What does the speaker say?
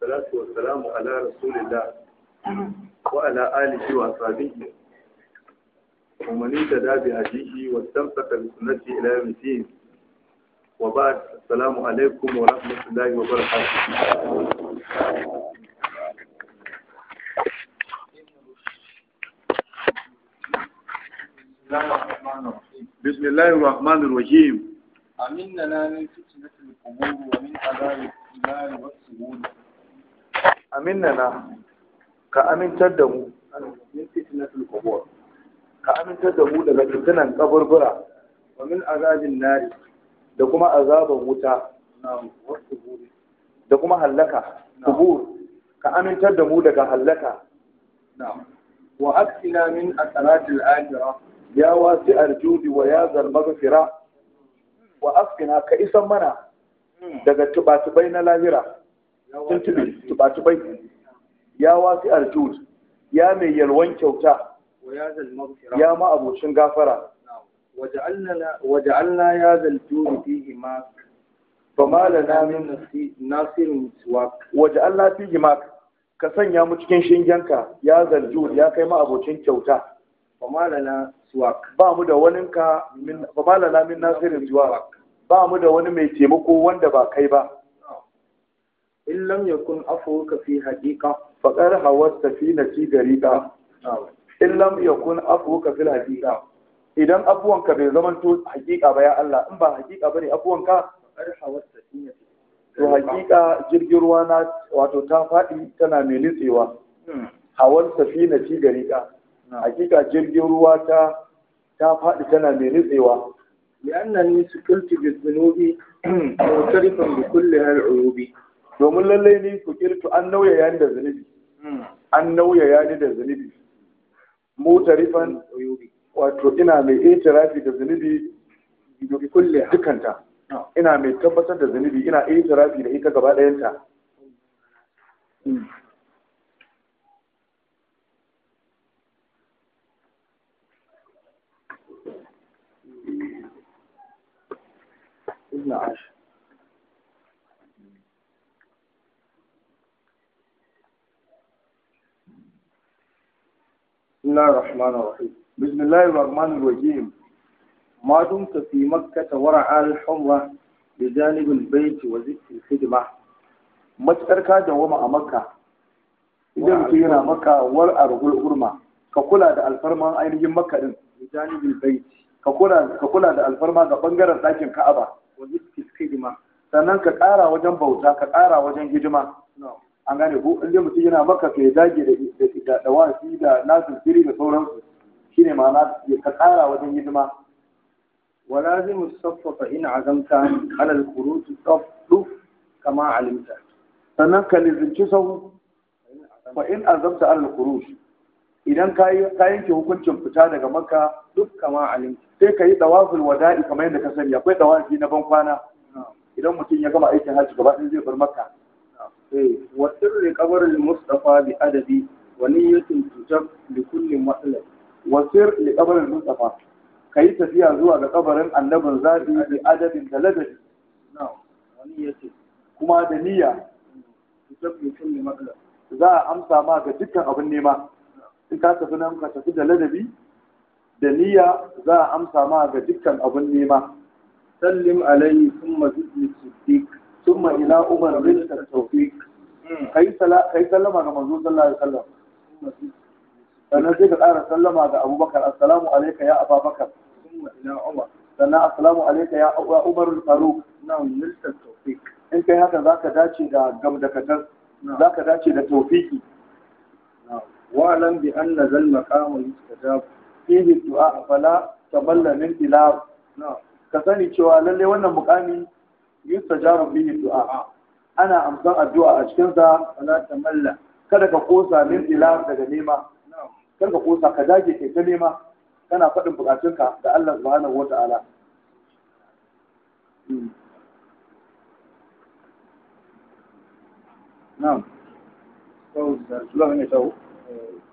والصلاة والسلام على رسول الله وعلى آله وأصحابه ومن اهتدى بهديه واستمسك بسنته إلى يوم الدين وبعد السلام عليكم ورحمة الله وبركاته بسم الله الرحمن الرحيم أمننا من فتنة القبور ومن عذاب النار والسجود aminana ka amintar da mu من فتنة القبور ka amintar da mu daga fitinan kaburbura ومن عذاب النار da kuma azaban wuta نعم والسجود da kuma hallaka kubur ka amintar da mu daga hallaka نعم وأكفنا من أثرات الآخرة ya wasi aljudi wa ya zalmaghfira wa afkina ka isan mana daga tubatubai na lahira tuntube tubatubai ya wasi aljud ya mai yalwan kyauta ويا ذا المغفرة ya ma abocin gafara نعم وجعلنا وجعلنا يا ذا الجود فيه ما fama lana من min نصي- ناصر سواك waje Allah fi himak ka sanya mu cikin shingenka ya zaljud ya kai ma abocin kyauta وما لنا سواك ba mu da waninka min ba ma lana min nasirin zuwa ba mu da wani mai taimako wanda ba kai ba إن لم يكن عفوك في حقيقة faqar hawas safinati gariqa نعم in lam yakun afuka fil haqiqa idan afuwanka bai zama to haqiqa ba ya Allah in ba haqiqa bane afuwanka فقد حوت سفينة to haqiqa jirgin ruwa na wato ta faɗi tana mai nitsewa hawal safinati gariqa haqiqa jirgin ruwa ta ta faɗi tana mai nitsewa لأنني سكلت بالذنوب معترفا بكل العيوب domin lallai ni ku kirtu an nauya yani da zunubi an nauya yani da zunubi mutarifan عيوب wato ina mai itirafi da zunubi bi kulli dukanta ina mai tabbatar da zunubi ina itirafi da ita gaba ɗayanta ابن عاشر بسم الله الرحمن الرحيم bismillahir rahmanir rahim ما دمت في مكة ورعى الحرة بجانب البيت وزدت الخدمة matukar ka dawama a makka idan mutum yana makka war arhul hurma ka kula da alfarman ainihin makka din بجانب البيت ka kula ka kula da alfarma ga bangaren ɗakin ka'aba وزدت الخدمة sannan ka ƙara wajen bauta ka ƙara wajen hidima نعم an gane ko inda mutum yana maka to ya dage da da da wasi da nasin siri da sauransu shine ma'ana ya ka ƙara wajen hidima ولازم الصف فإن عزمت على الخروج صف كما علمت sannan ka lizinci sahu fa in azamta alal khuruj idan ka yi ka yanke hukuncin fita daga makka duk kama alimta sai ka yi dawaful wada'i kamar yadda ka sani akwai dawafi na ban kwana idan mutum ya gama aikin hajji gaba ɗaya zai bar makka eh wa sirri qabr al mustafa bi adabi wa niyyatin tujab li kulli matlab wasir li qabr mustafa kai tafiya zuwa ga kabarin annabin zabi bi adadin da ladabi na'am wa niyyatin kuma da niyya tujab li kulli matlab za a amsa ma ga dukkan abin nema in ka tafi nan ka tafi da ladabi da niyya za a amsa ma ga dukkan abin nema sallim alayhi thumma zid li siddiq summa ila umar bin tawfiq kai sala kai sallama ga manzo sallallahu alaihi wasallam thumma zid sannan sai ka ƙara sallama ga abubakar assalamu alayka ya ababakar thumma ila umar sannan assalamu alayka ya umar faruk na'am nilta tawfiq in kai haka zaka dace da gamdakatar zaka dace da tawfiki na'am wa alam bi anna zal maqam yustajab fihi du'a fala taballa min ila na'am ka sani cewa lalle wannan mukami yustajabu bihi du'a ana amsan addu'a a cikin sa wala tamalla kada ka kosa min ila daga nema na'am kar ka kosa ka dage kai ta nema kana faɗin bukatunka da Allah subhanahu wata'ala na'am Zuwa ne tsawo